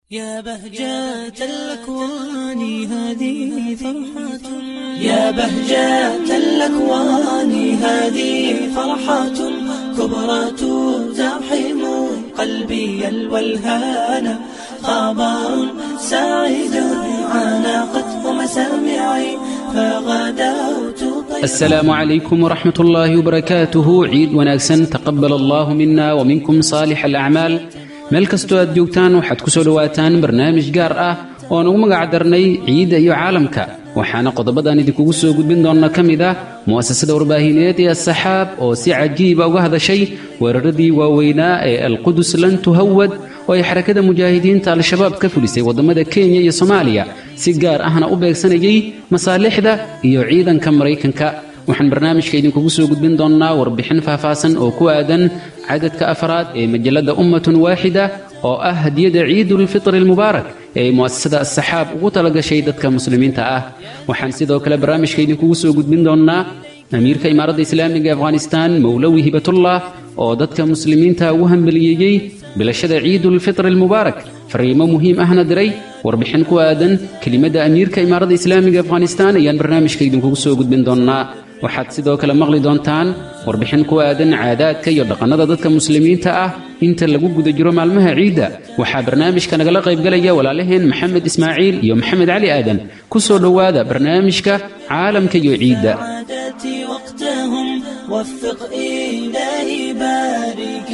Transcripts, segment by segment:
يا بهجة الأكوان هذه فرحة يا بهجة الأكوان هذه فرحة كبرى تزاحم قلبي الولهان خبر سعيد عانقته مسامعي فغدوت السلام عليكم ورحمة الله وبركاته ciid wanaagsan taqabal allahu mina wminkum saalix alacmaal meel kastoo aad joogtaan waxaad ku soo dhowaataan barnaamij gaar ah oon ugu magac darnay ciidda iyo caalamka waxaana qodobadan idinkugu soo gudbin doonna ka mid ah mu'asasada warbaahineed ee asaxaab oo si cajiiba uga hadashay weeraradii waaweynaa ee alqudus lan tuhawad oo ay xarakada mujaahidiinta al-shabaab ka fulisay waddamada kenya iyo soomaaliya si gaar ahna u beegsanayay masaalixda iyo ciidanka maraykanka waxaan barnaamijka idinkugu soo gudbin doonnaa warbixin faahfaahsan oo ku aadan cadadka afraad ee majalladda ummatun waaxida oo ah hadiyada ciidulfitri almubaarak ee ay mu'asasada asaxaab ugu talagashay dadka muslimiinta ah waxaan sidoo kale barnaamijka idinkugu soo gudbin doonnaa amiirka imaaradda islaamiga ee afghanistaan mowlowi hibatullah oo dadka muslimiinta ugu hambaliyeeyey bilashada ciidulfitri almubaarak fariimo muhiim ahna diray warbixin ku aadan kelimadda amiirka imaaradda islaamiga afghanistaan ayaan barnaamijka idinkugu soo gudbin doonnaa waxaad sidoo kale maqli doontaan warbixin ku aadan caadaadka iyo dhaqannada dadka muslimiinta ah inta lagu guda jiro maalmaha ciidda waxaa barnaamijka nagala qaybgalaya walaalaheen maxamed ismaaciil iyo maxamed cali aadan ku soo dhowaada barnaamijka caalamka iyo ciidda عادتي وقتهم وفق إلهي بارك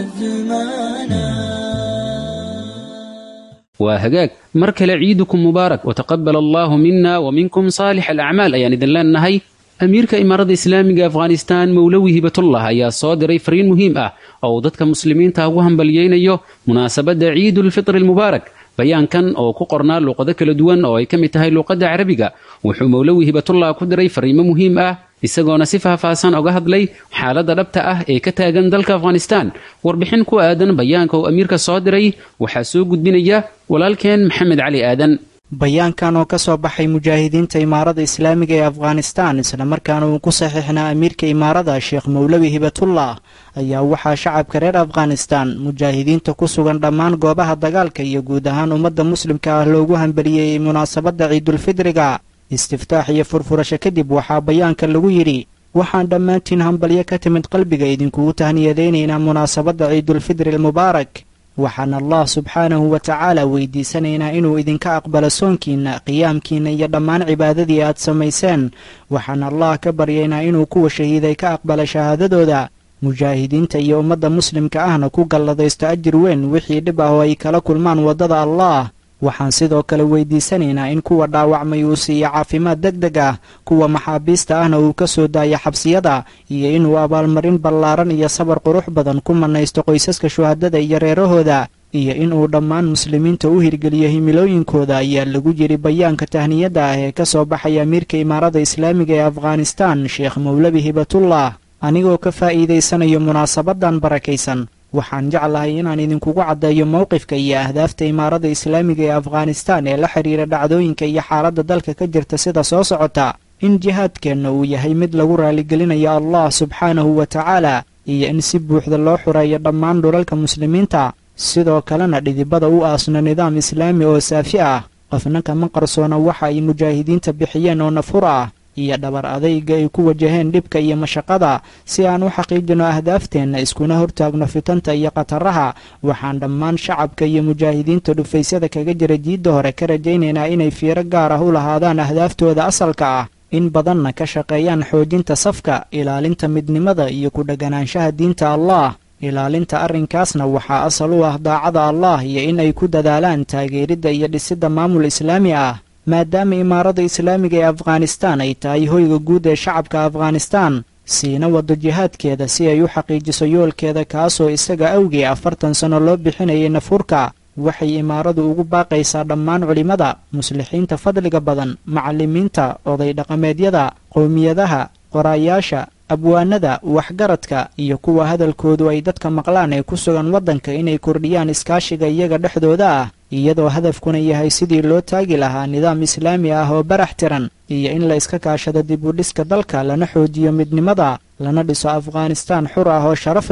الأزمان waa hagaag mar kale ciidukum mubaarak wataqabal allahu mina waminkum saalix alacmaal ayaan idin leenahay amiirka imaaradda islaamiga afghanistaan mowlowi hibatullah ayaa soo diray fariin muhiim ah oo uu dadka muslimiinta ugu hambalyeynayo munaasabadda ciidulfitri almubaarak bayaankan oo ku qornaa luuqado kala duwan oo ay ka mid tahay luuqadda carabiga wuxuu mowlowi hibatullah ku diray fariimo muhiim ah isagoona si faahfaahsan oga hadlay xaaladda dhabta ah ee ka taagan dalka afghanistaan warbixin ku aadan bayaanka uu amiirka soo diray waxaa soo gudbinaya walaalkeen maxamed cali aadan bayaankan oo ka soo baxay mujaahidiinta imaarada islaamiga ee afghanistaan islamarkaana uu ku saxiixnaa amiirka imaarada sheekh mowlowi hibatullah ayaa waxaa shacabka reer afghanistaan mujaahidiinta ku sugan dhammaan goobaha dagaalka iyo guud ahaan ummadda muslimka ah loogu hambeliyey munaasabadda ciidulfidriga istiftaax iyo furfurasho kadib waxaa bayaanka lagu yidhi waxaan dhammaantiin hambalyo ka timid qalbiga idinkugu tahniyadaynaynaa munaasabadda ciidulfidri almubaarak waxaan allah subxaanahu wa tacaala weydiisanaynaa inuu idinka aqbalo soonkiinna qiyaamkiinna iyo dhammaan cibaadadii aad samayseen waxaan allah ka baryaynaa inuu kuwa shahiiday ka aqbalo shahaadadooda mujaahidiinta iyo ummadda muslimka ahna ku galladaysto ajir weyn wixii dhib ah oo ay kala kulmaan waddada allah waxaan sidoo kale weydiisanaynaa in kuwa dhaawacmay uu siiyo caafimaad deg deg ah kuwa maxaabiista ahna uu ka soo daayo xabsiyada iyo inuu abaalmarin ballaaran iyo sabar qurux badan ku mannaysto qoysaska shuhadada iyo reerahooda iyo inuu dhammaan muslimiinta u hirgeliyo himilooyinkooda ayaa lagu yidhi bayaanka tahniyadda ah ee ka soo baxaya amiirka imaarada islaamiga ee afghanistaan sheekh mowlabi hibatullah anigoo ka faa'iidaysanayo munaasabadan barakaysan waxaan jeclahay inaan idinkugu caddeeyo mowqifka iyo ahdaafta imaarada islaamiga ee afghanistaan ee la xidhiira dhacdooyinka iyo xaaladda dalka ka jirta sida soo socota in jihaadkeenna uu yahay mid lagu raaligelinayo allah subxaanahu wa tacaala iyo in si buuxda loo xureeyo dhammaan dhulalka muslimiinta sidoo kalena dhidibada u aasno nidaam islaami oo saafi ah qofna kama qarsoona waxa ay mujaahidiinta bixiyeen oo nafur ah iyo dhabar adayga ay ku wajaheen dhibka iyo mashaqada si aan u xaqiijino ahdaafteenna iskuna hortaagno fitanta iyo khataraha waxaan dhammaan shacabka iyo mujaahidiinta dhufaysyada kaga jira jiidda hore ka rajaynaynaa inay fiiro gaar ah u lahaadaan ahdaaftooda asalka ah in badanna ka shaqeeyaan xoojinta safka ilaalinta midnimada iyo ku dheganaanshaha diinta allah ilaalinta arrinkaasna waxaa asal u ah daacada allah iyo in ay ku dadaalaan taageeridda iyo dhisidda maamul islaami ah maadaama imaarada islaamiga ee afghanistaan ay tahay hoyga guud ee shacabka afghanistaan siina waddo jihaadkeeda si ay u xaqiijiso yoolkeeda kaasoo isaga awgii afartan sanno loo bixinayay nafurka waxay imaaradu ugu baaqaysaa dhammaan culimmada muslixiinta fadliga badan macallimiinta oday dhaqameedyada qowmiyadaha qoraayaasha abwaanada waxgaradka iyo kuwa hadalkoodu ay dadka maqlaan ee ku sugan waddanka inay kordhiyaan iskaashiga iyaga dhexdooda ah iyadoo hadafkuna yahay sidii loo taagi lahaa nidaam islaami ah oo barax tiran iyo in la iska kaashado dib u dhiska dalka lana xoojiyo midnimada lana dhiso afghanistaan xur ah oo sharaf leh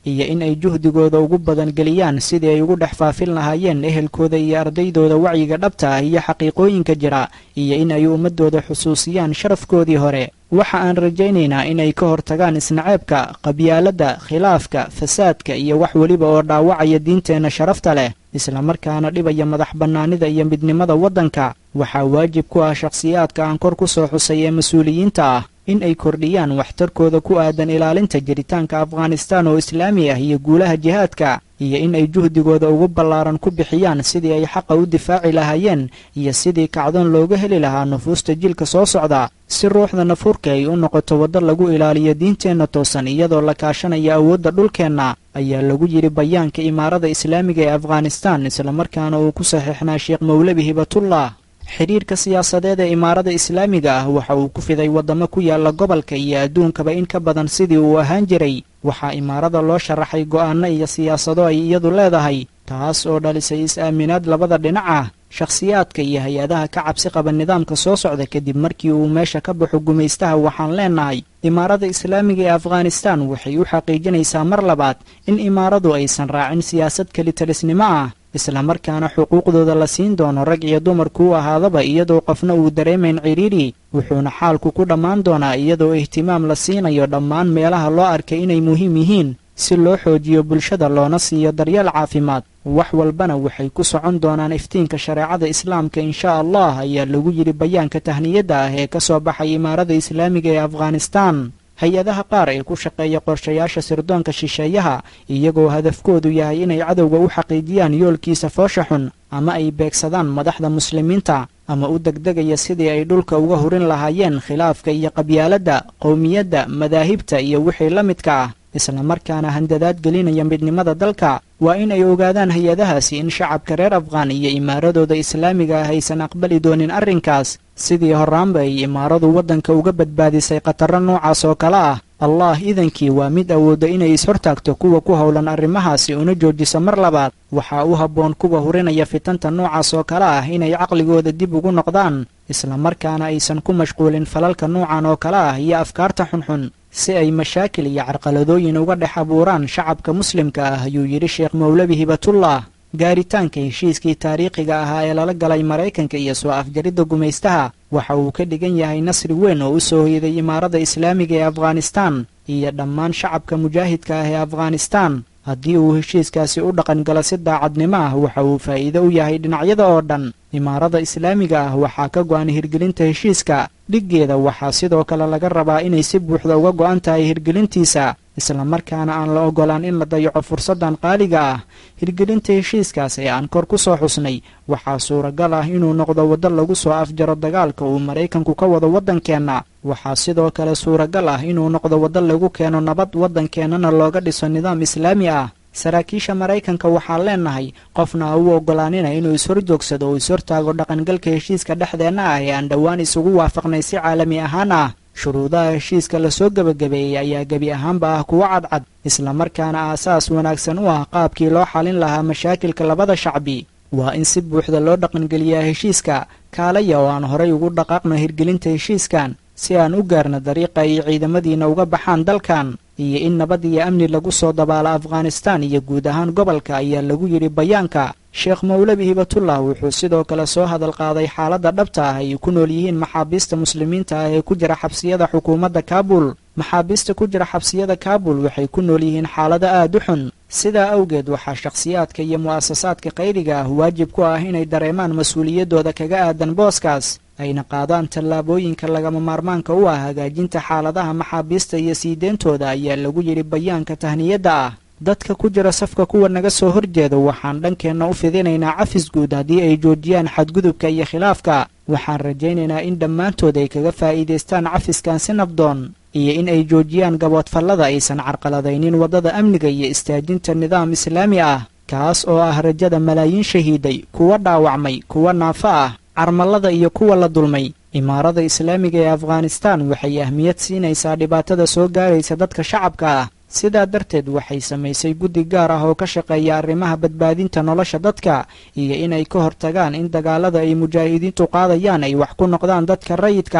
iyo in ay juhdigooda ugu badan geliyaan sidii ay ugu dhex faafin lahaayeen ehelkooda iyo ardaydooda wacyiga dhabta ah iyo xaqiiqooyinka jira iyo in ay ummadooda xusuusiyaan sharafkoodii hore waxa aan rajaynaynaa inay ka hortagaan isnaceebka qabyaaladda khilaafka fasaadka iyo wax weliba oo dhaawacaya diinteenna sharafta leh islamarkaana dhibaya madax bannaanida iyo midnimada waddanka waxaa waajib ku ah shakhsiyaadka aan kor ku soo xusay ee mas-uuliyiinta ah in ay kordhiyaan waxtarkooda ku aadan ilaalinta jiritaanka afghanistaan oo islaami ah iyo guulaha jihaadka iyo in ay juhdigooda ugu ballaaran ku bixiyaan sidii ay xaqa u difaaci lahaayeen iyo sidii kacdoon looga heli lahaa nufuusta jilka soo socda si ruuxda nafuurka ay u noqoto waddo lagu ilaaliyo diinteenna toosan iyadoo la kaashanaya awoodda dhulkeenna ayaa lagu yidhi bayaanka imaarada islaamiga ee afghanistaan islamarkaana uu ku saxiixnaa sheekh mawlebi hibatullah xidhiirka siyaasadeed ee imaarada islaamiga ah waxa uu ku fiday waddamo ku yaalla gobolka iyo adduunkaba in ka badan sidii uu ahaan jiray waxaa imaarada loo sharaxay go'aanno iyo siyaasado ay iyadu leedahay taas oo dhalisay is-aaminaad labada dhinac ah shakhsiyaadka iyo hay-adaha ka cabsi qaba nidaamka soo socda kadib markii uu meesha ka baxo gumaystaha waxaan leenahay imaarada islaamiga ee afghanistaan waxay u xaqiijinaysaa mar labaad in imaaradu aysan raacin siyaasad kelitalisnimo ah islamarkaana xuquuqdooda la siin doono rag iyo dumarku u ahaadaba iyadoo qofna uu dareemayn cidhiidhi wuxuuna xaalku ku dhammaan doonaa iyadoo ihtimaam la siinayo dhammaan meelaha loo arkay inay muhiim yihiin si loo xoojiyo bulshada loona siiyo daryeel caafimaad wax walbana waxay ku socon doonaan iftiinka shareecada islaamka insha allah ayaa lagu yidhi bayaanka tahniyadda ah ee ka soo baxay imaarada islaamiga ee afghanistaan hay-adaha qaar ee ku shaqeeya qorshayaasha sirdoonka shisheeyaha iyagoo hadafkoodu yahay inay cadowga u xaqiijiyaan yoolkiisa foosha xun ama ay beegsadaan madaxda muslimiinta ama u degdegaya sidii ay dhulka uga hurin lahaayeen khilaafka iyo qabyaaladda qowmiyadda madaahibta iyo wixii la midka ah islamarkaana handadaad gelinaya midnimada dalka waa in ay ogaadaan hay-adahaasi in shacabka reer afghaan iyo imaaradooda islaamiga ah aysan aqbali doonin arrinkaas sidii horraanba ay imaaradu waddanka uga badbaadisay khatarro noocaas oo kale ah allah idankii waa mid awoodda inay is-hortaagto kuwa ku howlan arrimahaasi una joojiso mar labaad waxaa u habboon kuwa hurinaya fitanta noocaas oo kale ah inay caqligooda dib ugu noqdaan islamarkaana aysan ku mashquulin falalka noocan oo kale ah iyo afkaarta xunxun si ay mashaakil iyo carqaladooyin uga dhex abuuraan shacabka muslimka ah ayuu yidhi sheekh mawlebi hibatullah gaaritaanka heshiiskii taariikhiga ahaa ee lala galay maraykanka iyo soo afjaridda gumaystaha waxa uu ka dhigan yahay nasri weyn oo u soo hoyday imaarada islaamiga ee afghanistaan iyo dhammaan shacabka mujaahidka ah ee afghanistaan haddii uu heshiiskaasi u dhaqan galo si daacadnimo ah waxa uu faa'iido u yahay dhinacyada oo dhan imaarada islaamiga ah waxaa ka go'an hirgelinta heshiiska dhiggeeda waxaa sidoo kale laga rabaa inay si buuxda uga go'an tahay hirgelintiisa islamarkaana aan la oggolaan in la dayaco fursaddan qaaliga ah hirgelinta heshiiskaas ee aan kor ku soo xusnay waxaa suuragal ah inuu noqdo waddo lagu soo afjaro dagaalka uu maraykanku ka wado waddankeenna waxaa sidoo kale suuragal ah inuu noqdo waddo lagu keeno nabad waddankeennana looga dhiso nidaam islaami ah saraakiisha maraykanka waxaan leenahay qofna ha u oggolaanina inuu is-horjoogsado oo is-hortaago dhaqangalka heshiiska dhexdeenna ah ee aan dhowaan isugu waafaqnay si caalami ahaan ah shuruudaha heshiiska lasoo gebagabeeyey ayaa gebi ahaanba ah kuwo cadcad islamarkaana aasaas wanaagsan u ah qaabkii loo xalin lahaa mashaakilka labada shacbi waa in si buuxda loo dhaqangeliyaa heshiiska kaalaya oo aan horay ugu dhaqaaqno hirgelinta heshiiskan si aan u gaarno dariiqa ay ciidamadiina uga baxaan dalkan iyo in nabad iyo amni lagu soo dabaalo afghanistaan iyo guud ahaan gobolka ayaa lagu yidhi bayaanka sheekh mawlebi hibatullah wuxuu sidoo kale soo hadal qaaday xaaladda dhabta ah ay ku nool yihiin maxaabiista muslimiinta ah ee ku jira xabsiyada xukuumadda kaabul maxaabiista ku jira xabsiyada kaabul waxay ku nool yihiin xaalado aad u xun sidaa awgeed waxaa shakhsiyaadka iyo mu'asasaadka qayriga ah waajib ku ah inay dareemaan mas-uuliyaddooda kaga aadan booskaas ayna qaadaan tallaabooyinka lagama maarmaanka u ah hagaajinta xaaladaha maxaabiista iyo sii deyntooda ayaa lagu yidhi bayaanka tahniyadda ah dadka ku jira safka kuwa naga soo horjeeda waxaan dhankeenna u fidinaynaa cafis guud haddii ay joojiyaan xadgudubka iyo khilaafka waxaan rajaynaynaa in dhammaantood ay kaga faa'iidaystaan cafiskan si nabdoon iyo in ay joojiyaan gaboodfallada aysan carqaladaynin waddada amniga iyo istaajinta nidaam islaami ah kaas oo ah rajada malaayiin shahiiday kuwa dhaawacmay kuwa naafo ah carmallada iyo kuwa la dulmay imaarada islaamiga ee afghanistaan waxay ahmiyad siinaysaa dhibaatada soo gaaraysa dadka shacabka ah sidaa darteed waxay samaysay guddi gaar ah oo ka shaqeeya arrimaha badbaadinta nolosha dadka iyo inay ka hortagaan in dagaalada ay mujaahidiintu qaadayaan ay wax ku noqdaan dadka rayidka ah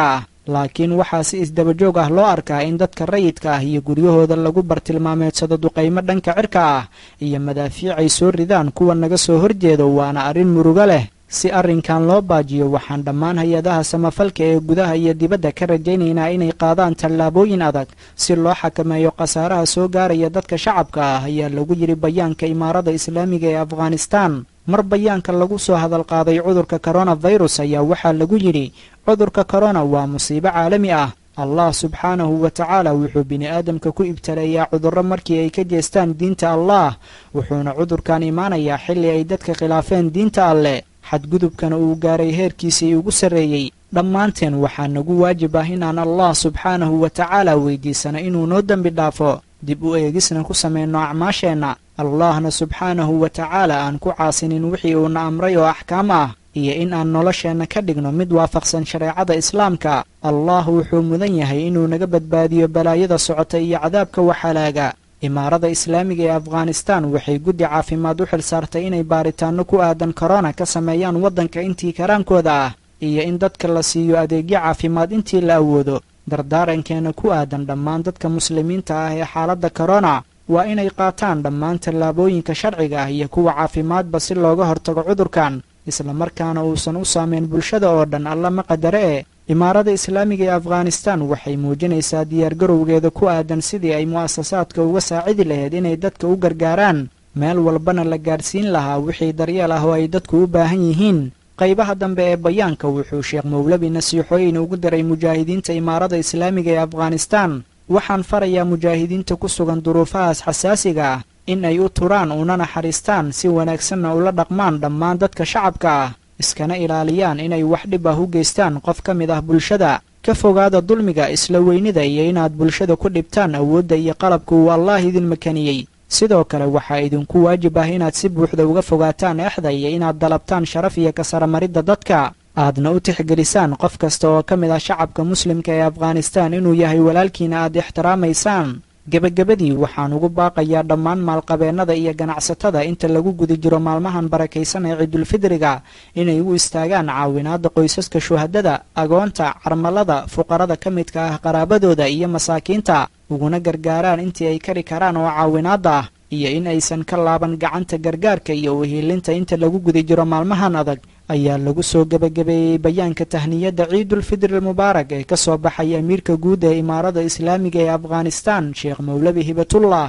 laakiin waxaa si isdabajoog ah loo arkaa in dadka rayidka ah iyo guryahooda lagu bartilmaameedsado duqaymo dhanka cirka ah iyo madaafiic ay soo ridaan kuwa naga soo horjeedo waana arrin murugo leh si arrinkan loo baajiyo waxaan dhammaan hay-adaha samafalka ee gudaha iyo dibadda ka rajaynaynaa inay qaadaan tallaabooyin adag si loo xakameeyo khasaaraha soo gaaraya dadka shacabka ah ayaa lagu yidhi bayaanka imaarada islaamiga ee afghanistan mar bayaanka lagu soo hadal qaaday cudurka koronafirus ayaa waxaa lagu yidhi cudurka korona waa musiibo caalami ah allah subxaanahu wa tacaala wuxuu bini'aadamka ku ibtaleeyaa cudurro markii ay ka jeestaan diinta allah wuxuuna cudurkan imaanayaa xilli ay dadka khilaafeen diinta alleh xadgudubkana uu gaaray heerkiisii ugu sarreeyey dhammaanteen waxaa nagu waajib ah inaan allah subxaanahu wa tacaala weydiisano inuu noo dembi dhaafo dib u eegisna ku samayno acmaasheenna allahna subxaanahu wa tacaala aan ku caasinin wixii uuna amray oo axkaam ah iyo in aan nolosheenna ka dhigno mid waafaqsan shareecada islaamka allah wuxuu mudan yahay inuu naga badbaadiyo balaayada socota iyo cadaabka waxalaaga imaarada islaamiga ee afghanistan waxay guddi caafimaad u xil saartay inay baaritaanno ku aadan korona ka sameeyaan waddanka intii karaankooda ah iyo in dadka la siiyo adeegyo caafimaad intii la awoodo dardaarankeena ku aadan dhammaan dadka muslimiinta ah ee xaaladda korona waa inay qaataan dhammaan tallaabooyinka sharciga ah iyo kuwa caafimaadba si looga hortago cudurkan islamarkaana uusan u saameyn bulshada oo dhan alla ma qadare e imaarada islaamiga ee afghanistan waxay muujinaysaa diyaargarowgeeda ku aadan sidii ay mu'asasaadka uga saacidi lahayd inay dadka u gargaaraan meel walbana la gaadhsiin lahaa wixii daryeel ah oo ay dadku u baahan yihiin qaybaha dambe ee bayaanka wuxuu sheekh mowlabi nasiixooyin ugu diray mujaahidiinta imaarada islaamiga ee afghanistan waxaan farayaa mujaahidiinta ku sugan duruufahaas xasaasiga ah in ay u turaan una naxariistaan si wanaagsanna ula dhaqmaan dhammaan dadka shacabka ah iskana ilaaliyaan inay wax dhib ah u geystaan qof ka mid ah bulshada ka fogaada dulmiga isla weynida iyo inaad bulshada ku dhibtaan awoodda iyo qalabka uu allaah idin makaniyey sidoo kale waxaa idinku waajib ah inaad si buuxda uga fogaataan exda iyo inaad dalabtaan sharaf iyo kasaramaridda dadka aadna u tixgelisaan qof kasta oo ka mid ah shacabka muslimka ee afghanistan inuu yahay walaalkiina aad ixtiraamaysaan gebagabadii waxaan ugu baaqayaa dhammaan maalqabeennada iyo ganacsatada inta lagu guda jiro maalmahan barakaysan ee ciidulfidriga inay u istaagaan caawinaadda qoysaska shuhadada agoonta carmalada fuqarada ka midka ah qaraabadooda iyo masaakiinta uguna gargaaraan intii ay kari karaan oo caawinaadda ah iyo in aysan ka laaban gacanta gargaarka iyo uhiilinta inta lagu guda jiro maalmahan adag ayaa lagu soo gebagabeeyey bayaanka tahniyadda ciidulfidri almubaarak ee ka soo baxay amiirka guud ee imaarada islaamiga ee afghanistan sheekh mowlabi hibatullah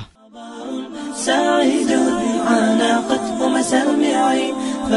سعيد عانقته مسامعي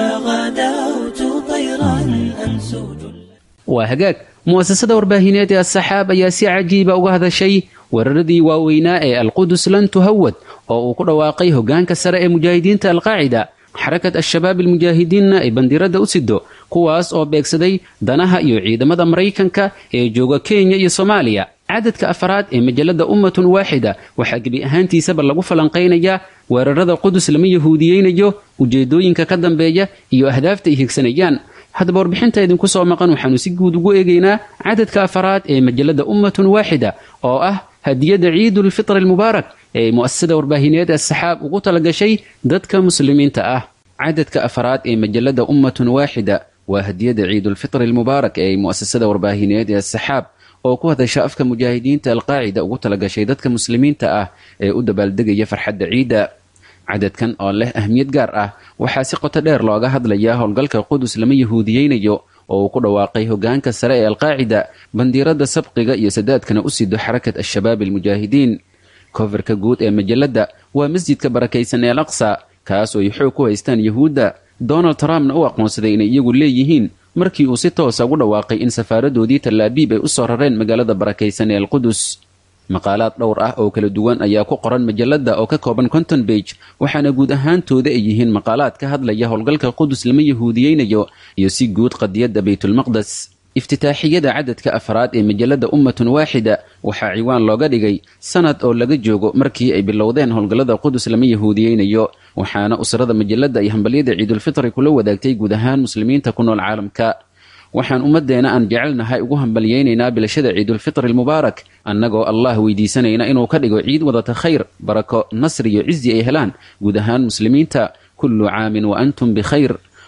فغدوت طيرا أنسوج waa hagaag mu'asasada warbaahineed ee asaxaab ayaa si cajiiba uga hadashay weeraradii waaweynaa ee alqudus lan tuhawad oo uu ku dhawaaqay hoggaanka sare ee mujaahidiinta alqaacida xarakat al-shabaab almujaahidiinna ay bandiradda u sido kuwaas oo beegsaday danaha iyo ciidamada maraykanka ee jooga kenya iyo soomaaliya cadadka afaraad ee majalada ummatun waaxida waxaa gebi ahaantiisaba lagu falanqaynayaa weerarada qudus lama yahuudiyeynayo ujeedooyinka ka dambeeya iyo ahdaafta ay higsanayaan haddaba warbixinta idinku soo maqan waxaanu si guud ugu eegaynaa cadadka afaraad ee majalada ummatun waaxida oo ah hadiyada ciidulfitr almubaarak ee mu'asasada warbaahineed asaxaab ugu talagashay dadka muslimiinta ah cadadka afaraad ee majalada ummatun waaxida waa hadiyada ciidulfitr almubaarak ee mu'asasada warbaahineed ee asaxaab oo ku hadasha afka mujaahidiinta alqaacida ugu talagashay dadka muslimiinta ah ee u dabaaldegaya farxadda ciidda cadadkan oo leh ahmiyad gaar ah waxaa si qoto dheer looga hadlayaa howlgalka qudus lama yahuudiyeynayo oo uu ku dhawaaqay hogaanka sare ee alqaacida bandiirada sabqiga iyo sadaadkana u sido xarakat al-shabaab almujaahidiin kofarka guud ee majalada waa masjidka barakaysan ee al aqsa kaas oo ay xoog ku haystaan yahuudda donald trumpna u aqoonsaday inay iyagu leeyihiin markii uu si toosa ugu dhawaaqay in safaaradoodii tallaabiib ay u soo rareen magaalada barakaysan ee alqudus maqaalaad dhowr ah oo kala duwan ayaa ku qoran majalada oo ka kooban conton bage waxaana guud ahaantooda ay yihiin maqaalaad ka hadlaya howlgalka qudus lama yahuudiyeynayo iyo si guud qadiyadda baytulmaqdes iftitaaxiyada cadadka afraad ee majalada ummatun waaxida waxaa ciwaan looga dhigay sanad oo laga joogo markii ay bilowdeen howlgallada qudus lama yahuudiyeynayo waxaana usrada majalada ay hambalyada ciidulfitri kula wadaagtay guud ahaan muslimiinta ku nool caalamka waxaan ummaddeena aan jecelnahay ugu hambalyaynaynaa bilashada ciidulfitri almubaarak annagoo allah weydiisanayna inuu ka dhigo ciid wadata khayr barako nasri iyo cizi ay helaan guud ahaan muslimiinta kullu caamin wa antum bikhayr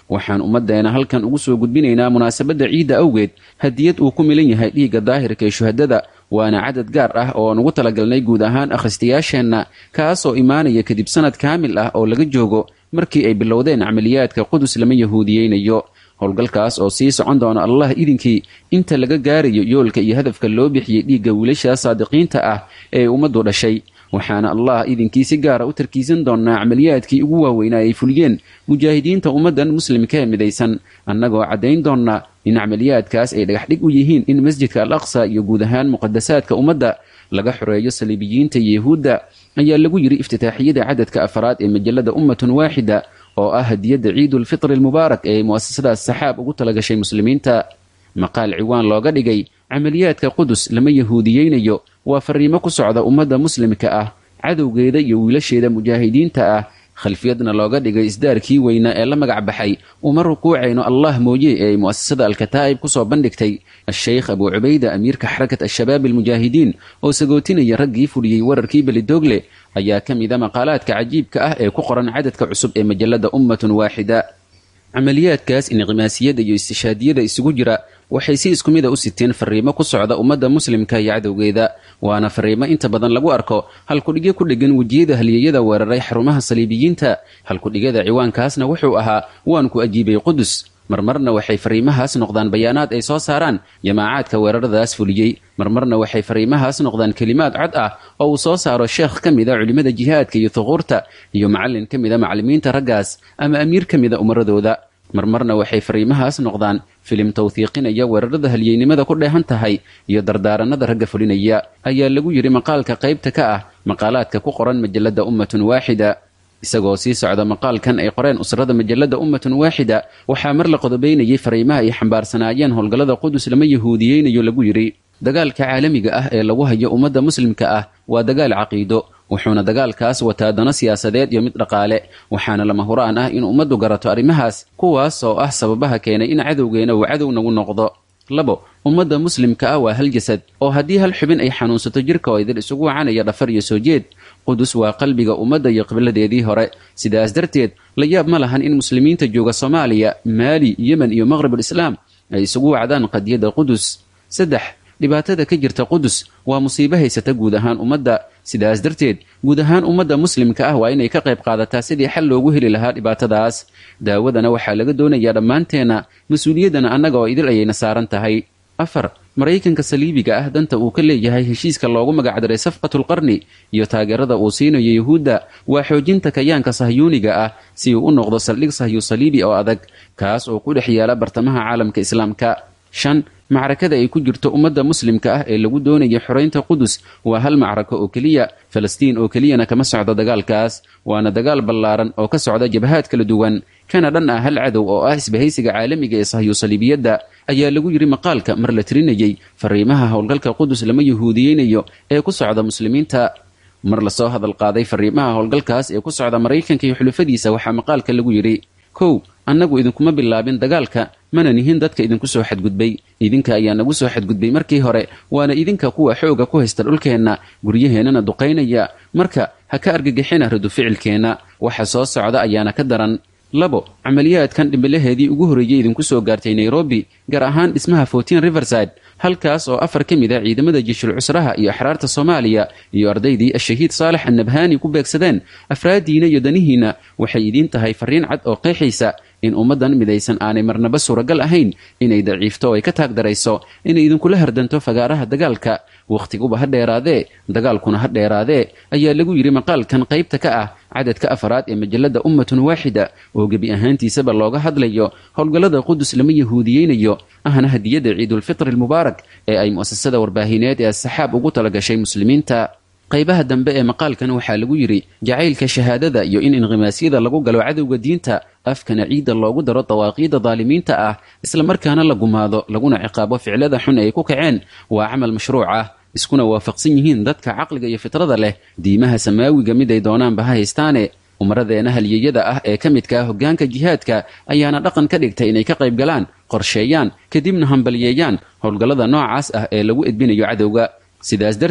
waxaan ummaddeena halkan ugu soo gudbinaynaa munaasabadda ciidda awgeed hadiyad uu ku milan yahay dhiigga daahirka ee shuhadada waana cadad gaar ah oo aan ugu talagalnay guud ahaan akhristayaasheenna kaasoo imaanaya kadib sanad kaamil ah oo laga joogo markii ay bilowdeen camaliyaadka qudus lama yahuudiyeynayo howlgalkaas oo sii socon doona allah idinkii inta laga gaarayo yoolka iyo hadafka loo bixiyey dhiigga wiilasha saadiqiinta ah ee ummaddu dhashay waxaana allah idinkii si gaara u tarkiisan doonaa camaliyaadkii ugu waaweynaa ay fuliyeen mujaahidiinta ummaddan muslimka ee midaysan annagoo caddayn doonnaa in camaliyaadkaas ay dhagaxdhig u yihiin in masjidka al aqsa iyo guud ahaan muqadasaadka ummadda laga xoreeyo saliibiyiinta iyo yahuudda ayaa lagu yidhi iftitaaxiyada cadadka afaraad ee majalada ummatun waaxida oo ah hadiyadda ciidulfitri almubaarak ee mu'asasadaas saxaab ugu talagashay muslimiinta maqaal ciwaan looga dhigay camaliyaadka qudus lama yahuudiyeynayo waa fariimo ku socda ummadda muslimka ah cadowgeeda iyo wiilasheeda mujaahidiinta ah khalfiyadna looga dhigay isdaarkii weynaa ee la magac baxay uma rukuucayno allah mooye ee ay mu'asasada alkataa'ib ku soo bandhigtay a-sheykh abuu cubayda amiirka xarakat al-shabaab almujaahidiin oo sagootinaya raggii fuliyey wararkii belidoogle ayaa ka mida maqaalaadka cajiibka ah ee ku qoran cadadka cusub ee majalada ummatun waaxida camaliyaadkaas inqimaasiyada iyo istishaadiyada isugu jira waxay si isku mida u siteen fariimo ku socda ummadda muslimka iyo cadowgeeda waana fariimo inta badan lagu arko halkudhigyo ku dheggan wejiyada halyeeyada weeraray xarumaha saliibiyiinta halkudhigyada ciwaankaasna wuxuu ahaa waan ku ajiibay qudus marmarna waxay fariimahaas noqdaan bayaanaad ay soo saaraan jamaacaadka weeraradaas fuliyey marmarna waxay fariimahaas noqdaan kelimaad cod ah oo uu soo saaro sheekh ka mida culimmada jihaadka iyo thuquurta iyo macallin ka mida macallimiinta raggaas ama amiir ka mida umaradooda marmarna waxay fariimahaas noqdaan filim tawhiiqinaya weerarada halyeynimada ku dheehan tahay iyo dardaaranada ragga fulinaya ayaa lagu yidhi maqaalka qaybta ka ah maqaalaadka ku qoran majalada ummatun waaxida isagoo sii socda maqaalkan ay qoreen usrada majalada ummatun waaxida waxaa mar la qodobaynayay fariimaha ay xambaarsanaayeen howlgallada qudus lama yahuudiyeynayo lagu yidhi dagaalka caalamiga ah ee lagu hayo ummadda muslimka ah waa dagaal caqiido wuxuuna dagaalkaas wataa dano siyaasadeed iyo mid dhaqaale waxaana lama huraan ah in ummaddu garato arrimahaas kuwaas oo ah sababaha keenay in cadowgeena uu cadow nagu noqdo labo ummadda muslimka ah waa hal jasad oo haddii hal xubin ay xanuunsato jirka oo idil isugu wacanaya dhafar iyo soo jeed qudus waa qalbiga ummadda iyo qibladeedii hore sidaas darteed la yaab ma lahan in muslimiinta jooga soomaaliya maali yemen iyo maqribul islaam ay isugu wacdaan qadiyadda qudus saddex dhibaatada ka jirta qudus waa musiibo haysata guud ahaan ummadda sidaas darteed guud ahaan ummadda muslimka ah waa inay ka qayb qaadataa sidii xal loogu heli lahaa dhibaatadaas daawadana waxaa laga doonayaa dhammaanteenna mas-uuliyaddana annaga oo idil ayayna saaran tahay afar maraykanka saliibiga ah danta uu ka leeyahay heshiiska loogu magacdaray safqatulqarni iyo taageerada uu siinayo yuhuudda waa xoojinta kayaanka sahyuuniga ah si uu u noqdo saldhig sahyu saliibi oo adag kaas oo ku dhex yaala bartamaha caalamka islaamka shan macrakada ay ku jirto ummadda muslimka ah ee lagu doonaya xoraynta qudus waa hal macrako oo keliya falastiin oo keliyana kama socdo dagaalkaas waana dagaal ballaaran oo ka socda jabhaad kala duwan kana dhan ah hal cadow oo ah isbahaysiga caalamiga ee sahyu saliibiyadda ayaa lagu yidhi maqaalka mar la tirinayey fariimaha howlgalka qudus lama yahuudiyeynayo ee ku socda muslimiinta mar lasoo hadal qaaday fariimaha howlgalkaas ee ku socda maraykanka iyo xulufadiisa waxaa maqaalka lagu yidhi kow annagu idinkuma bilaabin dagaalka mana nihin dadka idinku soo xadgudbay idinka ayaa nagu soo xadgudbay markii hore waana idinka kuwa xooga ku haysta dhulkeenna guryaheennana duqaynaya marka ha ka argagixina radu ficilkeenna waxa soo socda ayaana ka daran labo camaliyaadkan dhimbilaheedii ugu horreeyey idinku soo gaartay nairobi gaar ahaan dhismaha fortin riverside halkaas oo afar ka mid a ciidamada jiishul cusraha iyo axraarta soomaaliya iyo ardaydii ashahiid saalex annabhaani ku beegsadeen afraaddiina iyo danihiinna waxay idiin tahay farriin cad oo qeexaysa in ummaddan midaysan aanay marnaba suuragal ahayn inay daciifto oo ay ka taagdarayso inay idinkula hardanto fagaaraha dagaalka wakhtiguba ha dheeraadee dagaalkuna ha dheeraadee ayaa lagu yidhi maqaalkan qaybta ka ah cadadka afaraad ee majalada ummatun waaxida oo gebi ahaantiisaba looga hadlayo howlgallada qudus lama yahuudiyeynayo ahna hadiyadda ciidulfitri almubaarak ee ay mu'asasada warbaahineed ee asaxaab ugu talagashay muslimiinta qaybaha dambe ee maqaalkan waxaa lagu yidhi jacaylka shahaadada iyo in inqimaasyada lagu galo cadowga diinta afkana ciidda loogu daro dawaaqiidda daalimiinta ah islamarkaana la gumaado laguna ciqaabo ficlada xun ay ku kaceen waa camal mashruuc ah iskuna waafaqsan yihiin dadka caqliga iyo fitrada leh diimaha samaawiga mid ay doonaanba ha haystaane umaradeena halyeyada ah ee ka midka ah hoggaanka jihaadka ayaana dhaqan ka dhigtay inay ka qayb galaan qorsheeyaan kadibna hambaliyeeyaan howlgallada noocaas ah ee lagu edbinayo cadowga sidaas darteed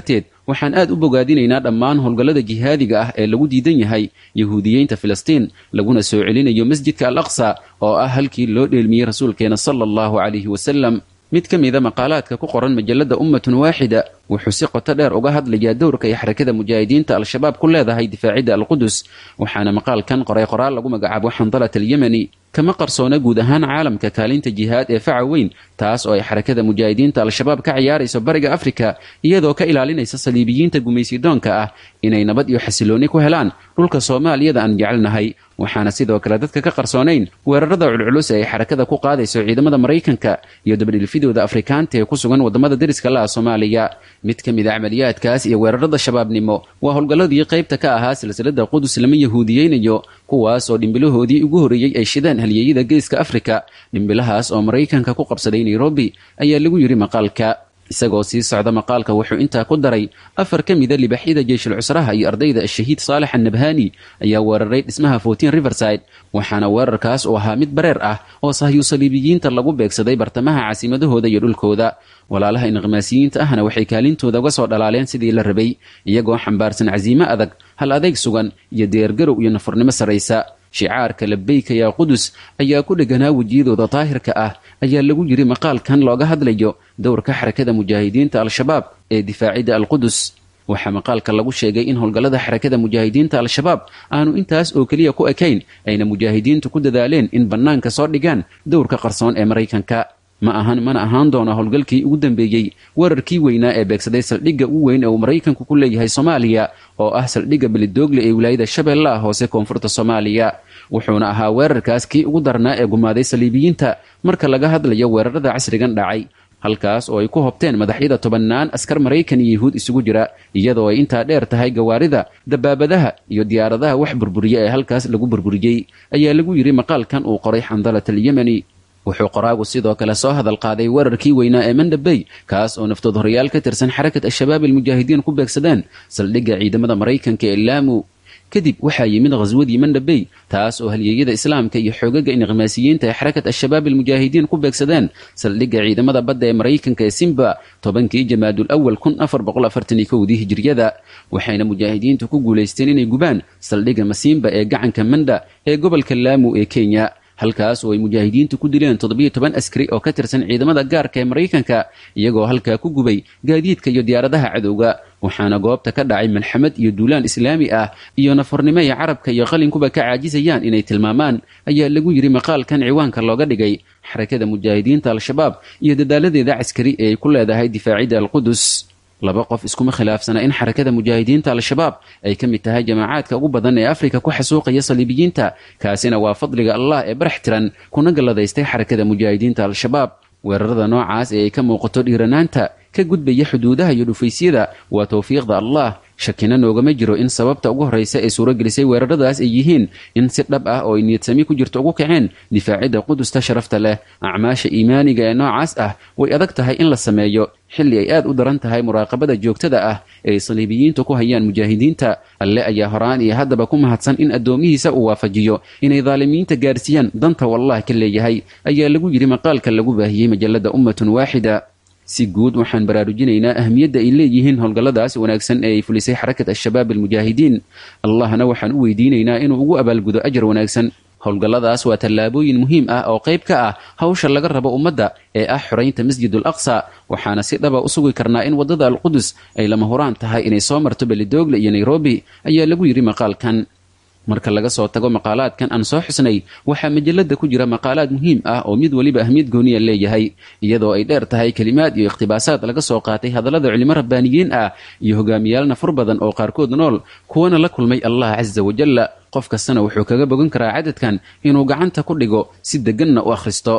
waxaan aad u bogaadinaynaa dhammaan howlgallada jihaadiga ah ee lagu diidan yahay yahuudiyeynta filistiin laguna soo celinayo masjidka al aqsa oo ah halkii loo dheelmiyey rasuulkeena sala allahu calayhi wasalam mid ka mida maqaalaadka ku qoran majalladda ummatun waaxida wuxuu si qoto dheer uga hadlayaa dowrka ay xarakada mujaahidiinta al-shabaab ku leedahay difaacidda alqudus waxaana maqaalkan qoray qoraal lagu magacaabo xandalat alyemeni kama qarsoona guud ahaan caalamka kaalinta jihaad ee faca weyn taas oo ay xarakada mujaahidiinta al-shabaab ka ciyaarayso bariga afrika iyadoo ka ilaalinaysa saliibiyiinta gumaysidoonka ah inay nabad iyo xasiloonni ku helaan dhulka soomaaliyada aan jecelnahay waxaana sidoo kale dadka ka qarsoonayn weerarada culculus ee ay xarakada ku qaadayso ciidamada maraykanka iyo dabadhilfidooda afrikaanta ee ku sugan waddamada deriska la ah soomaaliya mid ka mid a camaliyaadkaas iyo weerarada shabaabnimo waa howlgalladii qaybta ka ahaa silsilada qudus lama yahuudiyeynayo kuwaas oo dhimbilahoodii ugu horreeyey ay shideen halyeeyada geeska afrika dhimbilahaas oo maraykanka ku qabsaday nairobi ayaa lagu yidhi maqaalka isagoo sii socda maqaalka wuxuu intaa ku daray afar ka mida libaxyada jeyshul cusraha iyo ardayda ashahiid saalex annabhani ayaa weeraray dhismaha fortin riverside waxaana weerarkaas uu ahaa mid bareer ah oo sahyu saliibiyiinta lagu beegsaday bartamaha caasimadahooda iyo dhulkooda walaalaha inqimaasiyiinta ahna waxay kaalintooda uga soo dhalaaleen sidii la rabay iyagoo xambaarsan casiimo adag hal adeyg sugan iyo deergarow iyo nafurnimo saraysa shicaarka labeyka yaa qudus ayaa ku dheganaa wejiyadooda daahirka ah ayaa lagu yidhi maqaalkan looga hadlayo dowrka xarakada mujaahidiinta al-shabaab ee difaacidda alqudus waxaa maqaalka lagu sheegay in howlgallada xarakada mujaahidiinta al-shabaab aanu intaas oo keliya ku ekayn ayna mujaahidiintu ku dadaaleen in bannaanka soo dhigaan dowrka qarsoon ee maraykanka ma ahan mana ahaan doono howlgalkii ugu dambeeyey weerarkii weynaa ee beegsaday saldhigga ugu weyn ee uu maraykanku ku leeyahay soomaaliya oo ah saldhigga belidoogle ee wilaayada shabeellaha hoose koonfurta soomaaliya wuxuuna ahaa weerarkaas kii ugu darnaa ee gumaaday saliibiyiinta marka laga hadlayo weerarada casrigan dhacay halkaas oo ay ku hobteen madaxyada tobannaan askar maraykan iyo yahuud isugu jira iyadoo ay intaa dheer tahay gawaarida dabaabadaha iyo diyaaradaha wax burburiya ee halkaas lagu burburiyey ayaa lagu yidhi maqaalkan uu qoray xandalat alyemeni wuxuu qoraagu sidoo kale soo hadal qaaday weerarkii weynaa ee mandhabey kaas oo naftood horayaal ka tirsan xarakat al-shabaab almujaahidiin ku beegsadeen saldhigga ciidamada maraykanka ee laamu kadib waxaa yimid khaswadii mandhabey taas oo halyeeyada islaamka iyo xoogaga inqimaasiyiinta ee xarakat al-shabaab almujaahidiin ku beegsadeen saldhigga ciidamada badda ee maraykanka ee simba tobankii jamaadul awal kun afar boqol afartan iyo kowdii hijriyada waxayna mujaahidiintu ku guulaysteen inay gubaan saldhigga masiimba ee gacanka manda ee gobolka laamu ee kenya halkaas oo ay mujaahidiintu ku dileen toddobiyo toban askari oo ka tirsan ciidamada gaarka ee maraykanka iyagoo halkaa ku gubay gaadiidka iyo diyaaradaha cadowga waxaana goobta ka dhacay malxamad iyo duulaan islaami ah iyo nafarnimo ay carabka iyo qalinkuba ka caajisayaan inay tilmaamaan ayaa lagu yidhi maqaalkan ciwaanka looga dhigay xarakada mujaahidiinta al-shabaab iyo dadaaladeeda caskari ee ay ku leedahay difaacidda alqudus laba qof iskuma khilaafsana in xarakada mujaahidiinta al-shabaab ay ka mid tahay jamaacaadka ugu badan ee afrika ku xasuuqaya saliibiyiinta kaasina waa fadliga allah ee barax tiran kuna galladaystay xarakada mujaahidiinta al-shabaab weerarada noocaas ee ay ka muuqato dhiiranaanta ka gudbaya xuduudaha iyo dhufaysyada waa towfiiqda allah shakina noogama jiro in sababta ugu horraysa ee suuragelisay weeraradaas ay yihiin in si dhab ah oo ay niyadsami ku jirto ugu kaceen difaacidda qudusta sharafta leh acmaasha iimaaniga ee noocaas ah way adag tahay in la sameeyo xilli ay aad u daran tahay muraaqabada joogtada ah ee ay saliibiyiintu ku hayaan mujaahidiinta alle ayaa horaan iyo haddaba ku mahadsan in addoomihiisa uu waafajiyo inay daalimiinta gaarsiiyaan danta wallah ka leeyahay ayaa lagu yidhi maqaalka lagu baahiyey majalladda ummatun waaxida si guud waxaan baraarujinaynaa ahmiyadda ay leeyihiin howlgalladaas wanaagsan ee ay fulisay xarakat al-shabaab almujaahidiin allahna waxaan u weydiinaynaa inuu ugu abaalgudo ajar wanaagsan howlgalladaas waa tallaabooyin muhiim ah oo qayb ka ah hawsha laga rabo ummadda ee ah xoraynta masjidul aqsa waxaana si dhaba u sugi karnaa in waddada alqudus ay lama huraan tahay inay soo marto belidoogle iyo nairobi ayaa lagu yidhi maqaalkan marka laga soo tago maqaalaadkan aan soo xusnay waxaa majalada ku jira maqaalaad muhiim ah oo mid weliba ahmiyad gooniya leeyahay iyadoo ay dheer tahay kelimaad iyo ikhtibaasaad laga soo qaatay hadallada culimo rabbaaniyiin ah iyo hogaamiyaal nafur badan oo qaarkood nool kuwana la kulmay allah casa wajalla qof kastana wuxuu kaga bogan karaa cadadkan inuu gacanta ku dhigo si deganna u akhristo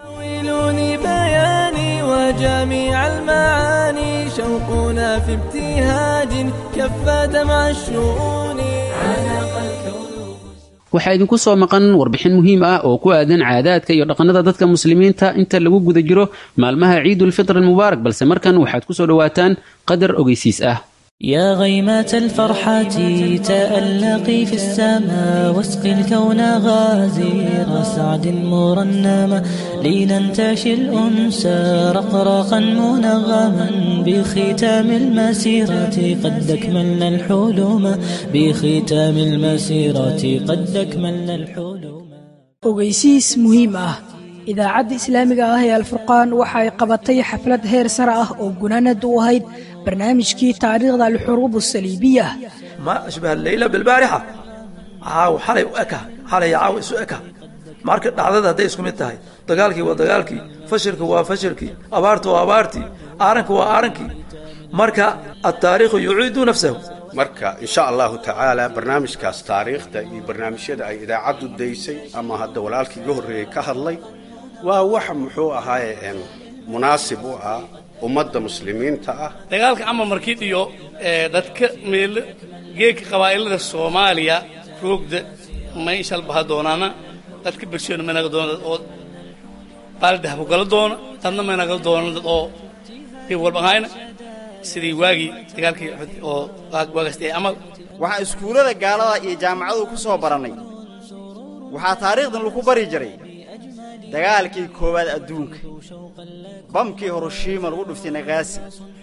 جميع المعاني شوقنا في ابتهاج كف دمع الشؤون عانق الكون waxaa idinku soo maqan warbixin muhiim ah oo ku aadan caadaadka iyo dhaqannada dadka muslimiinta inta lagu guda jiro maalmaha ciidulfitr almubaarak balse markan waxaad ku soo dhowaataan qadar ogeysiis ah يا غيمة الفرحة تألقي في السماء واسقي الكون غازير سعد مرنما لننتشي الأنسى رقراقا منغما بختام المسيرة قد أكملنا الحلم بختام المسيرة قد أكملنا الحلم ogeysiis muhiim ah idaacadda islaamiga ah ee alfurqaan waxa ay qabatay xaflad heer sare ah oo gunaanad u ahayd barnaamijkii taariikhda alxuruub asaliibiya ما أشبه الليلة بالبارحة عاو حالي وأكا حالي عاو إسو أكا marka dhacdada hadday isku mid tahay dagaalkii waa dagaalkii fashilka waa fashilkii abaartu waa abaartii aaranka waa aarankii marka ataariikhu yuciidu nafsahu marka insha allahu tacaala barnaamijkaas taariikhda iyo barnaamijyada ay idaacaddu daysay ama hadda walaalkii iga horreeyey ka hadlay waa wax muxuu ahaaye een, munaasib u ah ummadda muslimiinta ah dagaalka camal markid iyo ee, dadka meel geedka qabaa'ilada soomaaliya roogda may shalbaha doonaana dadka bersheena may naga doona dad oo baaldahbu gala doona dadna may naga doona dad oo dib walba ahayna sidii waagii dagaalkii Uxud oo waag- waagaastay camal waxaan iskuullada gaalada iyo jaamacadu ku soo barannay waxaa taariikhdan lagu bari jiray dagaalkii koowaad adduunka bamkii hiroshima lagu dhuftay nagaasi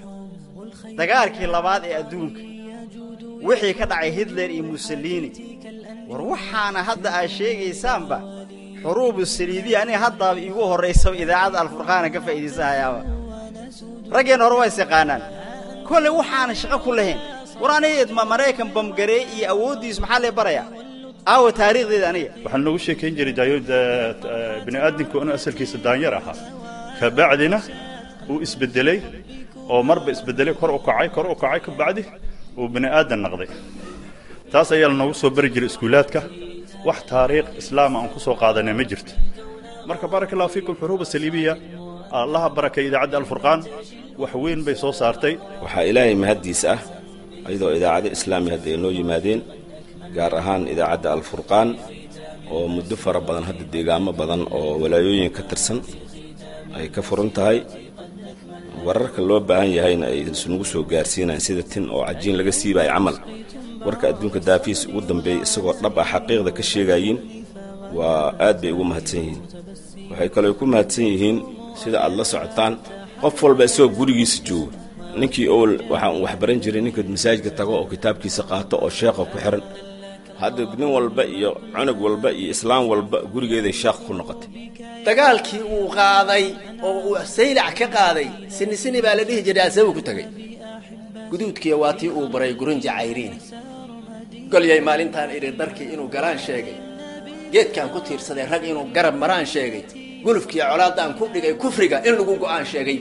dagaalkii labaad ee adduunka wixii ka dhacay hitler iyo mussolini war waxaana hadda aad sheegaysaanba xuruubu saliidiya aniga haddaaba iigu horraysaba idaacadda alfurqaana ka faa'iidaysahayaaba raggeenna hore waa is yaqaanaan kolley waxaana shaqo ku lahayn war aniga ma maraykan bamgaree iyo awooddiis maxaa lee barayaa aawa taariikhdeeda aniga waxaan noogu sheekayn jiray daayooda bini'aadamku inuu asalkiisa daanyar ahaa kabacdina uu isbedelay oo marba isbedelay kor u kacay kor u kacay ka bacdi uu bini'aadan naqday taas ayaa lanoogu soo bari jiray iskuulaadka wax taariikh islaama aan ku soo qaadanay ma jirto marka baaraka allahu fiikum xuruuba saliibiya allaha barakay idaacadda alfurqaan wax weyn bay soo saartay waxaa ilaahay mahaddiis ah ayadoo idaacado islaami hadda ay noo yimaadeen gaar ahaan idaacadda alfurqaan oo muddo fara badan hadda deegaamo badan oo walaayooyin ka tirsan ay ka furan tahay wararka loo baahan yahayna ay isunugu soo gaarsiinayaan sida tin oo cajiin laga siibayo camal warka adduunka daafiis ugu dambeeyey isagoo dhab ah xaqiiqda ka sheegayiin waa aad bay ugu mahadsan yihiin waxay kaloo ku mahadsan yihiin sida aad la socotaan qof walba isagoo gurigiisa jooga ninkii owl waxaan wax baran jiray ninka masaajidka tago oo kitaabkiisa qaato oo sheekha ku xihan hadda nin walba iyo cunug walba iyo islaam walba gurigeeday sheekh ku noqotay dagaalkii uu qaaday oo uu saylac ka qaaday sini sini baa la dhihi jiray asagu ku tegey guduudkiya waa tii uu baray gurunja cayriini golyay maalintaan idhi darkii inuu galaan sheegay geedkaan ku tiirsaday rag inuu garab maraan sheegay gulufkiiyo colaadaan ku dhigay kufriga in lagu go'aan sheegay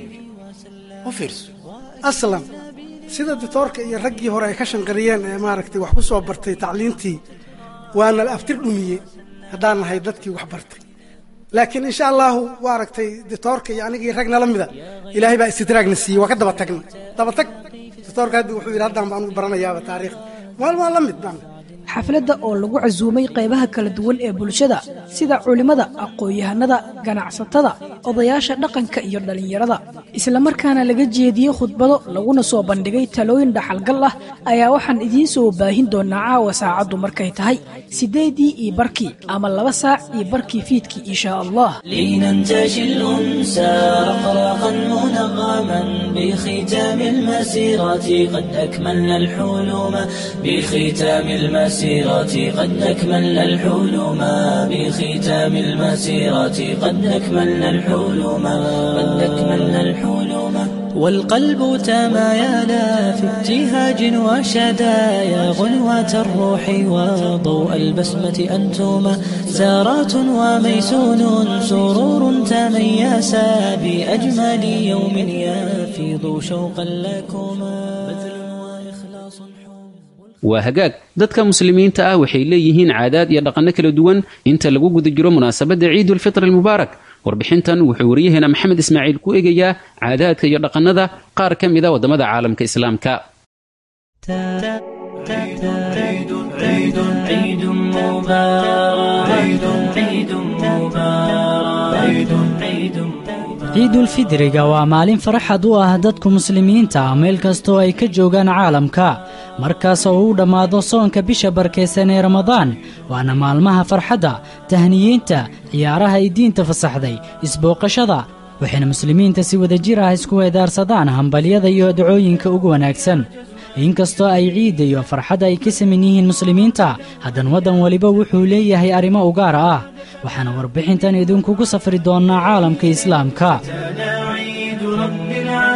u fiirso aslam sida ditoorka iyo raggii hore ay ka shanqariyeen ee maaragtay wax ku soo bartay tacliintii waana la aftir dhumiyey haddaan nahay dadkii wax bartay laakiin insha allahu waa aragtay ditoorka iyo anigii rag nala mida ilaahay baa istidraagna siiyey waa ka daba tagna daba tag ditoorka hadda wuxuu yidhi haddaan baan baranayaaba taariikhda maal waa la mid baan xafladda oo lagu casuumay qaybaha kala duwan ee bulshada sida culimmada aqoon-yahanada ganacsatada odayaasha dhaqanka iyo dhallinyarada islamarkaana laga jeediyey khudbado laguna soo bandhigay talooyin dhaxalgal ah ayaa waxaan idiin soo baahin doonaa caawa saacaddu markay tahay siddeedii iyo barkii ama laba saac iyo barkii fiidkii inshaa allah لننتشي الأنسى رقراقا منغما بختام المسيرة قد أكملنا الحلم بختام المسيرة قد أكملنا الحلم بختام المسيرة قد أكملنا الحلم قد أكملنا الحلم والقلب تمايلا في ابتهاج وشدايا غنوة الروح وضوء البسمة أنتما زارات وميسون سرور تميسا بأجمل يوم يفيض شوقا لكما بذل وإخلاص waa hagaag dadka muslimiinta ah waxay leeyihiin caadaad iyo dhaqanno kala duwan inta lagu guda jiro munaasabadda ciidulfitr almubaarak warbixintan wuxuu wariyaheena maxamed ismaaciil ku eegayaa caadaadka iyo dhaqannada qaar ka mida waddamada caalamka islaamka عيد عيد مبارك عيد عيد مبارك عيد عيد ciidulfidriga waa maalin farxad u ah dadku muslimiinta ah meel kastoo ay ka joogaan caalamka markaas oo uu dhammaado soonka bisha barkaysan ee ramadaan waana maalmaha farxadda tahniyiinta ciyaaraha ay diinta fasaxday isbooqashada waxayna muslimiinta si wadajir ah isku weedaarsadaan hambalyada iyo dacooyinka ugu wanaagsan inkastoo ay ciidda iyo farxadda ay ka saman yihiin muslimiinta haddana waddan weliba wuxuu leeyahay arrimo u gaar ah waxaana warbixintan idinkugu safri doonnaa caalamka islaamka عيد رب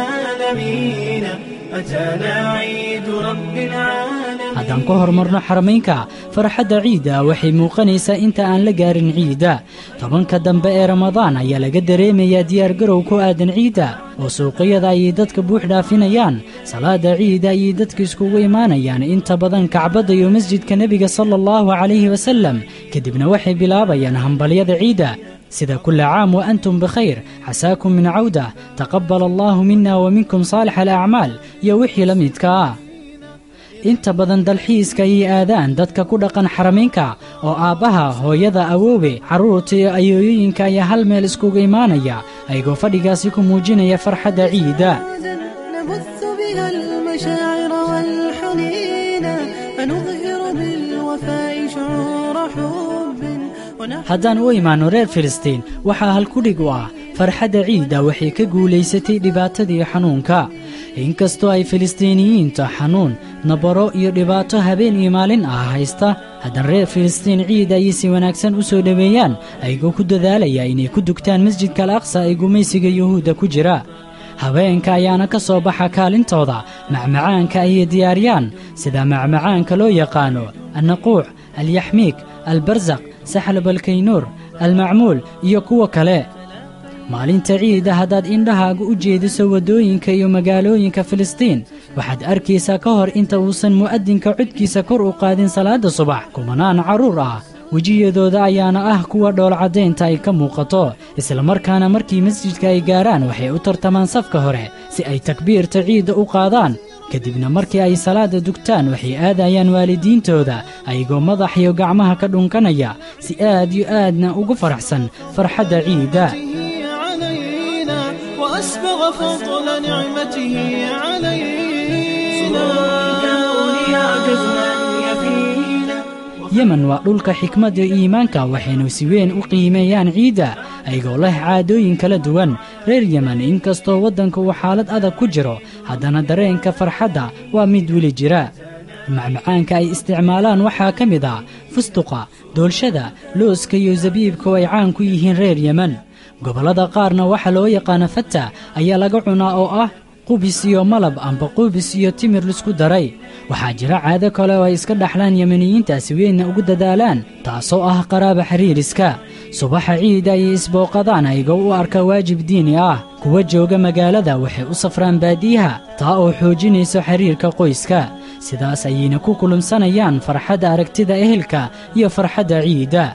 العالمين أتانا عيد رب العالمين haddaan ka hormarno xaramaynka farxadda ciidda waxay muuqanaysaa inta aan la gaarin ciidda tobanka dambe ee ramadaan ayaa laga dareemayaa diyaargarow ku aadan ciidda oo suuqyada ayay dadka buux dhaafinayaan salaada ciidda ayay dadka iskugu imaanayaan inta badan kacbadda iyo masjidka nebiga sala allahu calayhi wasallam kadibna waxay bilaabayaan hambalyada ciidda sida kula caam wa antum bikhayr xasaakum min cawda taqabbal allaahu mina wa minkum saalix alacmaal iyo wixii la midka ah inta badan dalxiiska ayay aadaan dadka ku dhaqan xaramaynka oo aabbaha hooyada awoowe carruurta iyo ayooyooyinka ayaa hal meel iskugu imaanaya ayagoo fadhigaasi ku muujinaya farxadda ciidda نبث بها المشاعر والحنين فنظهر بالوفاء شعور حب ونحن haddaan u imaanno reer filistiin waxaa halkudhig u ah farxadda ciidda waxay ka guulaysatay dhibaatadii xanuunka inkastoo ay filistiiniyiinta xanuun nabaro iyo dhibaato habeen iyo maalin ah haysta haddana reer filistiin ciid ayay si wanaagsan u soo dhoweeyaan ayagoo ku dadaalaya inay ku dugtaan masjidka al aqsa ee gumaysiga yuhuudda ku jira habeenka ayaana ka soo baxa kaalintooda macmacaanka ayay diyaariyaan sida macmacaanka loo yaqaano annaquuc alyaxmiig albarsaq saxlab alkaynuur almacmuul iyo kuwa kale maalinta ciidda haddaad indhahaaga u jeediso waddooyinka iyo magaalooyinka filistiin waxaad arkaysaa ka hor inta uusan mu'adinka codkiisa kor u qaadin salaadda subax kumanaan carruur ah wejiyadooda ayaana ah kuwa dhoolcaddaynta ay ka muuqato islamarkaana markii masjidka ay gaaraan waxay u tartamaan safka hore si ay takbiirta ciidda u qaadaan kadibna markii ay salaadda dugtaan waxay aadayaan waalidiintooda ayagoo madax iyo gacmaha ka dhunkanaya si aad iyo aadna ugu faraxsan farxadda ciidda علينا وأسبغ فضل نعمته علينا yemen waa dhulka xikmadda iimaanka waxaynu si weyn u qiimeeyaan ciidda ayagoo leh caadooyin kala duwan reer yemen inkastoo waddanka uu xaalad adag ku jiro haddana dareenka farxadda waa mid weli jira macmacaanka ay isticmaalaan waxaa ka mid ah fustuqa doolshada looska iyo zabiibka oo ay caan ku yihiin reer yemen gobollada qaarna waxaa loo yaqaana fata ayaa laga cunaa oo ah qubis iyo malab amba qubis iyo timir lisku daray waxaa jira caado kale oo ay iska dhaxlaan yemeniyiintaasi weynna ugu dadaalaan taasoo ah qaraaba xiriiriska subaxa ciida ayay isbooqadaan ayagoo u arka waajib diini ah kuwa jooga magaalada waxay u safraan baadiyaha taa oo xoojinayso xiriirka qoyska sidaas ayayna ku kulumsanayaan farxadda aragtida ehelka iyo farxadda ciidda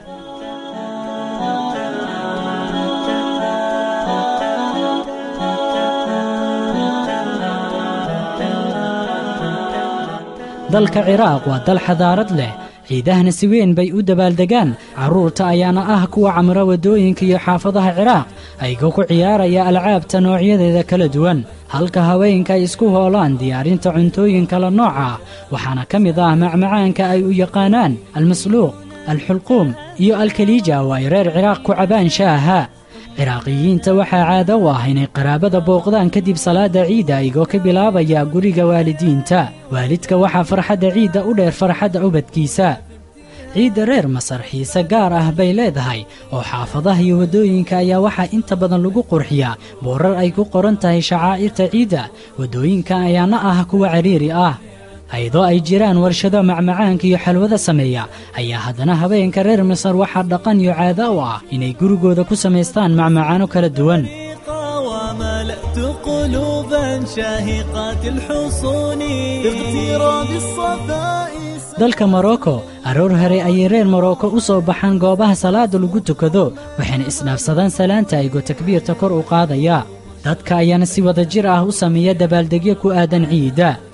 dalka ciraaq waa dal xadaarad leh ciidahana si weyn bay u dabaaldegaan carruurta ayaana ah kuwa camra waddooyinka iyo xaafadaha ciraaq ayagoo ku ciyaaraya alcaabta noocyadeeda kala duwan halka haweenka ay isku hoolaan diyaarinta cuntooyin kala nooc ah waxaana ka mid ah macmacaanka ay u yaqaanaan almasluuq alxulquum iyo alkaliija oo ay reer ciraaq ku cabaan shaaha ciraaqiyiinta waxaa caado u ah inay qaraabada booqdaan kadib salaadda ciidda ayagoo ka bilaabaya guriga waalidiinta waalidka waxaa farxadda ciidda u dheer farxadda ubadkiisa ciidda reer masar xiise gaar ah bay leedahay oo xaafadaha iyo waddooyinka ayaa waxaa inta badan lagu qurxiyaa boorar ay ku qoran tahay shacaa'irta ciidda waddooyinka ayaana ah kuwa cariiri ah ayadoo ay jiraan warshado macmacaanka iyo xalwada sameeya ayaa haddana habeenka reer masar waxaa dhaqan iyo caado u ah inay gurigooda ku samaystaan macmacaano kala duwan وملأت قلوبا شاهقات الحصون باغتراب الصفاء dalka morocco aroor hore ayay reer morocco u soo baxaan goobaha salaada lagu tukado waxayna isdhaafsadaan salaanta ayagoo takbiirta kor u qaadaya dadka ayaana si wada jir ah u sameeya dabaaldegyo ku aadan ciidda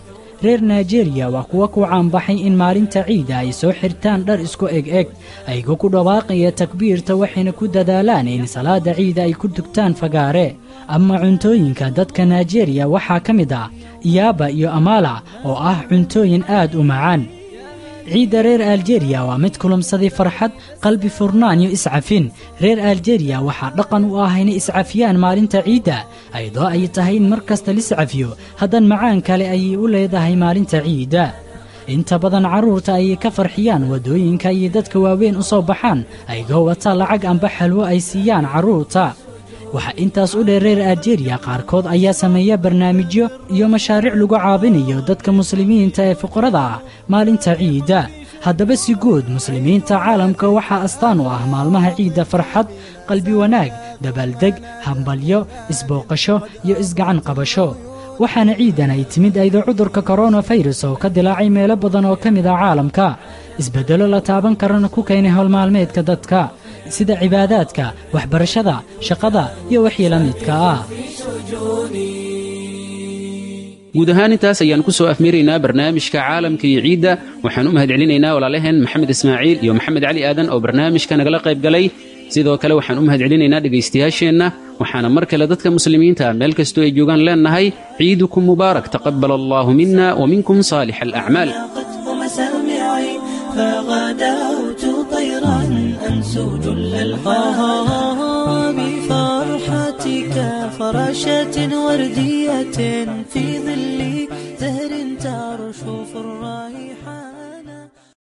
reer naijeeriya waa kuwa ku caanbaxay in maalinta ciida ay soo xirtaan dhar isku eg eg ayagoo ku dhawaaqaya takbiirta waxayna ku dadaalaan in salaada ciida ay ku tugtaan fagaare ama cuntooyinka dadka naijeeriya waxaa ka mid ah iyaaba iyo amaala oo ah cuntooyin aad u macaan ciidda reer aljeriya waa mid kulamsaday farxad qalbi furnaan iyo iscafin reer aljeriya waxaa dhaqan u ah inay iscafiyaan maalinta ciidda ayadoo ay tahay in mar kasta liscafiyo haddan macaan kale ayay u leedahay maalinta ciidda inta badan carruurta ayay ka farxiyaan waddooyinka iyo dadka waaweyn u soo baxaan ayagoo wata lacag amba xalwo ay siiyaan carruurta waxaa intaas u dheer reer aljeriya qaarkood ayaa sameeya barnaamijyo iyo mashaariic lagu caabinayo dadka muslimiinta ee fuqarada ah maalinta ciidda haddaba si guud muslimiinta caalamka waxaa astaan u ah maalmaha ciidda farxad qalbi wanaag dabaaldeg hambalyo isbooqasho iyo isgacan qabasho waxaana ciidan ay timid aydo cudurka koronafayras oo ka dilaacay meelo badan oo ka mid ah caalamka isbeddello la taaban karana ku keenay howlmaalmeedka dadka sida cibaadaadka waxbarashada shaqada iyo wixii la midka ah guud ahaan intaas ayaan ku soo afmeeraynaa barnaamijka caalamka iyo ciidda waxaan u mahadcelinaynaa walaalaheen maxamed ismaaciil iyo maxamed cali aadan oo barnaamijka nagala qayb galay sidoo kale waxaan u mahadcelinaynaa dhegaystayaasheenna waxaana mar kale dadka muslimiinta meel kastoo ay joogaan leennahay ciidukum mubaarak taqabal allahu mina waminkum saalix alacmaal مسامعي فغدوت طيرا أنسو جل القاها بفرحتك فراشة وردية في ظل